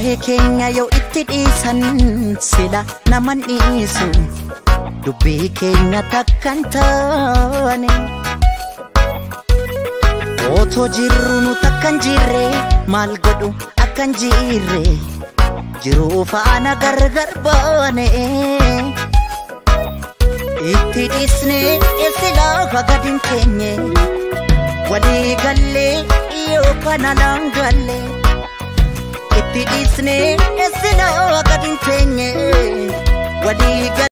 Ijoollee keenya yoo itti dhiisan sila naman dhiisu dubbii keenya takkan taane. Otoo jirru nu takkan jirre maal godhu akkan jirre jiruu faana gargar baane. Itti dhiisne silaa gadin keenye walii gallee yookaan alaan galle. Itti dhiisne silaa gadin keenye walii gallee.